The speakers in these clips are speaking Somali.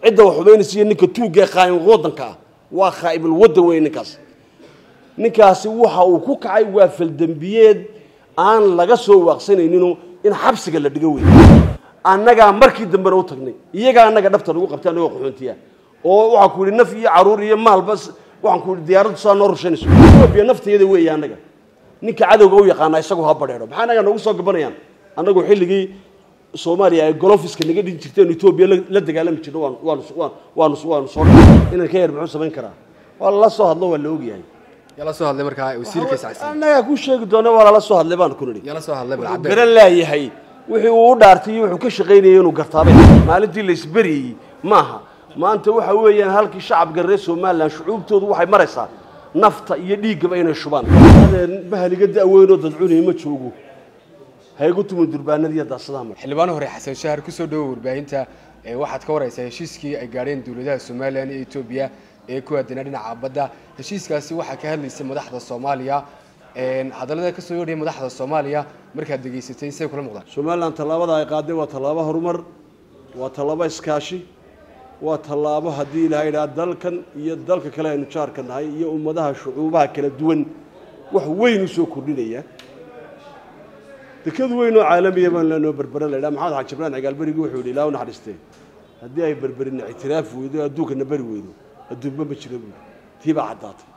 cidda wax xumaynaysiiyo ninka tuugga ee qaa'im waddanka ah waa khaa'ibul waddan weeye ninkaas ninkaasi waxa uu ku kacay waa faldembiyeed aan laga soo waaqsanayninoo in xabsiga la dhigo wey annagaa markii dambena u tagnay iyagaa annaga dhabta nagu qabtay annagoo qaxoontiya oo waxaa ku yidhi naf iyo caruur iyo maalba waxaan ku yidhi diyaaraddu saa noo rushaynayso etoobiya nafteeda weeye annaga ninka cadowga u yaqaana isagu ha badheedho maxaa annaga noogu soo gabanayaan annagu xilligii soomaaliya ay golofiska naga dhin jirteen etoobiya la dagaalami jirno waan waanu waanu waanu soo inan ka yar muxuu samayn karaa waa lala soo hadlo waa la ogyahay yala soo hadlay markaa wasiirka sacsiin annagaa ku sheegi doona waa lala soo hadlay baan ku nidhi yala soo hadlay wuxuu balcadde garan laayahay wixii uu u dhaartay iyo wuxuu ka shaqaynayay inuu gartaabay maalintii la isberiyey maaha maanta waxa weeyaan halkii shacabka reer somalilan shucuubtoodu waxay maraysaa nafta iyo dhiiggaba inay shubaan adeen bahaliga da'weynoo dadcunay ma joogo haygu tumin durbaanadiiyo daasadaha mar xildhibaano hore xasan shahar kusoo dhawo warbaahinta ee waxaad ka wareysaa heshiiskii ay gaadheen dowladaha somalilan iyo etoobiya ee ku aadanaa dhinaca badda heshiiskaasi waxaa ka hadlaysay madaxda soomaaliya hadallada kasoo yeedhaya madaxda soomaaliya markaad degeysatay say kula muuqdaan somalilan tallaabada ay qaadeen waa tallaabo horumar waa tallaabo iskaashi waa tallaabo haddii ilaha idhaha dalkan iyo dalka kale aynu jaarka nahay iyo ummadaha shucuubaha kala duwan wax weyn u soo kordhinaya dekadu weyn oo caalamiya baan leenoo berbera la idhaha maxamed xaji jibraan cigaalberigi wuxuu yidhi ilaa u naxariistee haddii ay berberina ictiraaf weydo adduunkana beri weydo adduunba ma jiro buuri tii baa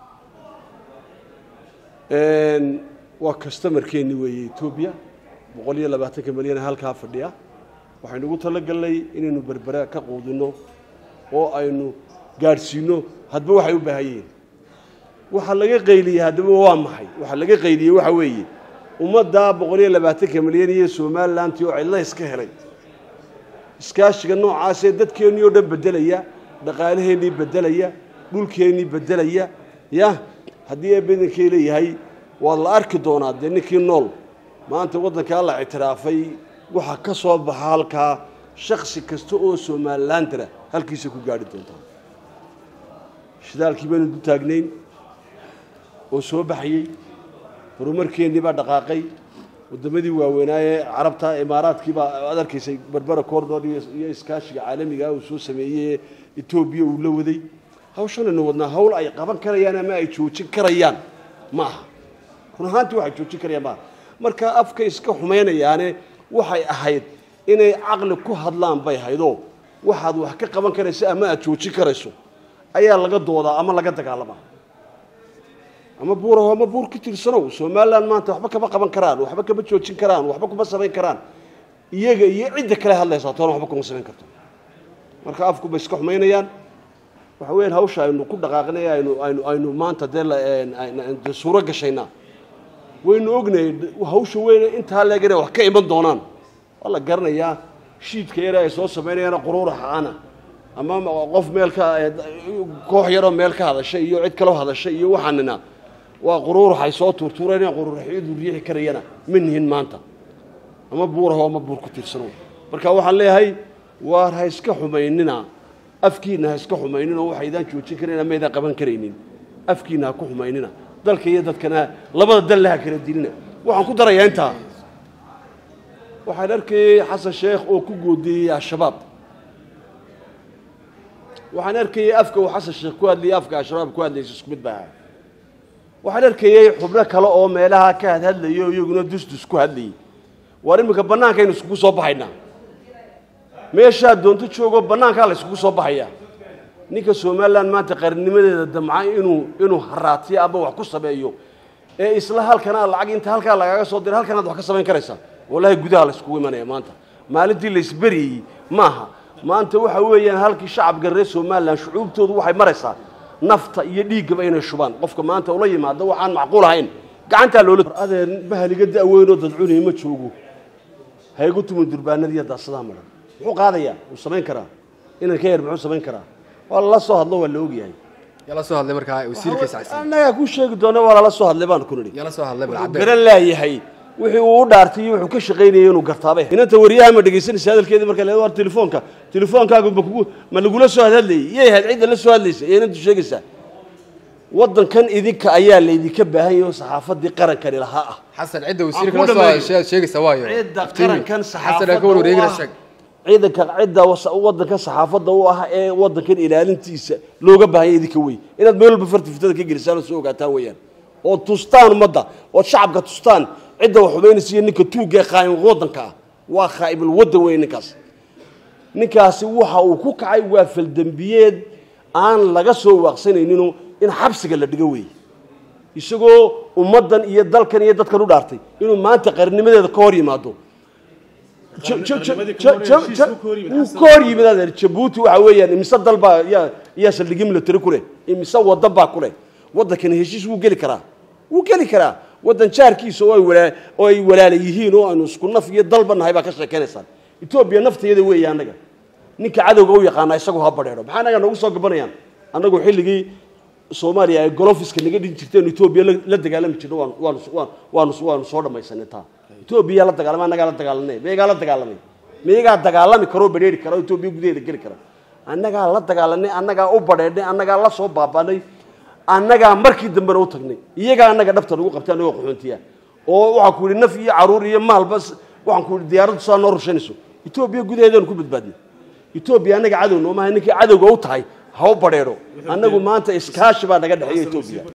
caddaatay waa customarkeeni weeye etoobiya boqol iyo labaatanka milyan ee halkaa fadhiya waxaynu ugu talagalnay inaynu berbera ka quudino oo aynu gaadhsiino hadba waxay u baahan yihiin waxaa laga qayliyey haddaba waa maxay waxaa laga qayliyey waxa weeye ummaddaa boqol iyo labaatanka milyan iyo somalilantii oo cidla iska helay iskaashiga noocaasee dadkeennii oo dhan beddelaya dhaqaalaheennii beddelaya dhulkeennii beddelaya ya haddii eebadankay leeyahay waad la arki doonaa dee ninkii nool maanta waddankaa la ictiraafay waxaa ka soo baxa halkaa shaksi kasta oo somalilandara halkiisa ku gaadhi doontaa shidaalkii baynu du taagnayn oo soo baxayey horumarkeennii baa dhaqaaqay waddamadii waaweynaaye carabta imaaraadkii baa aad arkaysay berbera cordor iyo iskaashiga caalamiga uu soo sameeyey etoobiya uu la waday hawshanaynu wadnaa hawl ay qaban karayaan ama ay joojin karayaan ma aha run ahaantii waxay joojin karayaan maaha marka afka iska xumaynayaane waxay ahayd inay caqli ku hadlaan bay ahaydoo waxaad wax ka qaban karayso ama aad joojin karayso ayaa laga doodaa ama laga dagaalamaa ama buuraho ama buur ku tirsanow somalilan maanta waxba kama qaban karaan waxba kama joojin karaan waxba kuma samayn karaan iyaga iyo cidda kale hadlaysaa toona waxba kuma samayn karto marka afku bay iska xumaynayaan waxa weeyaan hawsha aynu ku dhaqaaqnay aynu aynu aynu maanta dee la de suuro gashaynaa waynu ognahay hawsha weyne intaa leeg inay wax ka iman doonaan waa la garanayaa shiidka yare ay soo samaynayaana quruuraxa ana ama qof meel ka koox yaroo meel ka hadashay iyo cid kaloo hadashay iyo waxaanina waa quruurax ay soo tuurtuureen quruuraxyadu riixi karayana ma nihin maanta ama buuraho ama buur ku tiirsano marka waxaan leeyahay waar ha iska xumaynina afkiina ha iska xumaynina oo waxaydaan joojin karayn ama aydaan qaban karaynin afkiina ha ku xumaynina dalka iyo dadkana labada dalle ha kala dilina waxaan ku darayaa intaa waxaan arkayey xasan sheekh oo ku goodiyey al-shabaab waxaan arkayey afka uu xasan sheekh ku hadlayay afka al-shabaab ku hadlaysa isku mid baa ahaa waxaan arkayey xubno kale oo meelaha ka hadhadlayo iyaguna dusdus ku hadlayay waar iminka bannaankaynu iskugu soo baxaynaa meeshaa doonto joogoo bannaankaa la yskugu soo baxayaa ninka somalilan maanta qarinimadeeda damca inuu inuu haraatiyo ama wax ku sameeyo ee isla halkanaa lacag inta halkaa lagaaga soo dira halkanaad wax ka samayn karaysaa wallahi gudaha la yskugu imanaya maanta maalintii la isberiyey maaha maanta waxa weeyaan halkii shacabka reer somalilan shucuubtoodu waxay maraysaa nafta iyo dhiiggaba inay shubaan qofka maanta ula yimaado waxaan macquul ahayn gacantaa loola adeen bahaliga da'weynoo dadcunay ma joogo haygu tumin durbaanadiiyo daasadaha maran muxuu qaadayaa wuu samayn karaa inan ka yar muxuu samayn karaa waa lala soo hadlo waa la ogyahay yala soo hadlay markaa wasiirka sacsiin annagaa ku sheegi doona waa lala soo hadlay baan ku nidhi yala soo hadlay wuxuu balcadde garan laayahay wixii uu u dhaartay iyo wuxuu ka shaqaynayay inuu gartaabay inanta wariyaha ma dhegaysanaysa hadalkeedii marka leedo war telefoonka telefoonkaagu ma kugu ma lagula soo hadlayay iyay ahayd cidda la soo hadlaysa iyo inantu sheegaysaa waddankan idinka ayaa laydinka baahan yahay oo saxaafaddii qarankani lahaa ah xasan cidda wasiirka Aan la ku soo dhameeyo. hadashay sheegaysa waayo cidda Iftiimi. qarankan xasan aa ka saxaafadda warwareegina u ah sheeg ciidanka cidda wadanka saxaafadda u ah ee wadankan ilaalintiisa looga baahanya idinka wey inaad meel walba farti fitada ka gelisaan oo soo ogaataan weeyaan oo tustaan ummadda ood shacabka tustaan cidda wax xumaynaysa iyo ninka tuugga ee khaa'im wadanka ah waa khaa'ibul waddan weeye ninkaas ninkaasi waxa uu ku kacay waa faldembiyeed aan laga soo waaqsanayninoo in xabsiga la dhigo weeye isagoo ummaddan iyo dalkan iyo dadkan u dhaartay inuu maanta qarnimadeeda ka hor yimaado wuu ka hor yimid adeer jabuuti waxa weeyaan imise dal baa yaa yaa saldhigyo military ku leh imise waddan baa ku leh waddankani heshiis wuu geli karaa wuu geli karaa waddan jaarkiisa oo ay walaa oo ay walaala yihiin oo aanu isku naf iyo dalba nahay baa ka sheekaynaysaan etoobiya nafteeda weeye annaga ninka cadowga u yaqaana isagu ha badheedho maxaa annaga noogu soo gabanayaan annagu xilligii soomaaliya ay golofiska naga dhin jirteen etoobiya la dagaalami jirna waanu waanu waanu waanu soo dhammaysanay taa etoobiya la dagaalamay annagaa la dagaalanay meegaa la dagaalamay meegaa dagaalami karoo badheeri kara oo etoobiya gudaheeda geli kara annagaa la dagaalanay annagaa u badheedhnay annagaa la soo baabaanay annagaa markii dambena u tagnay iyagaa annaga dhabta nagu qabtay annagoo qaxoontiya oo waxaan ku yidhi naf iyo caruur iyo maalba waxaan ku yidhi diyaaraddu saa noo rushanayso etoobiya gudaheedaanu ku badbaadnay etoobiya annaga cadow noomaha ninkii cadowga u tahay ha u badheedho annagu maanta iskaashi baa naga dhexeeya etoobiya